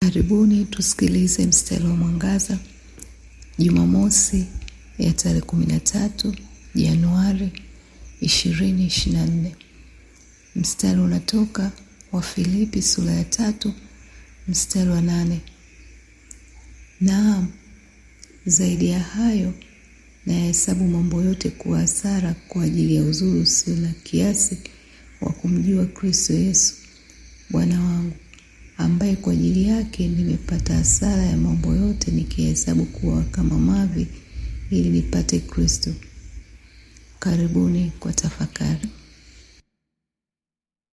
Karibuni tusikilize mstari wa mwangaza Jumamosi ya tarehe kumi na tatu Januari ishirini ishirini na nne. Mstari unatoka Wafilipi sura ya tatu mstari wa nane. Naam, zaidi ya hayo nayahesabu mambo yote kuwa hasara kwa ajili ya uzuri usio na kiasi wa kumjua Kristo Yesu Bwana wangu, ambaye kwa ajili yake nimepata hasara ya mambo yote, nikihesabu kuwa kama mavi, ili nipate Kristo. Karibuni kwa tafakari.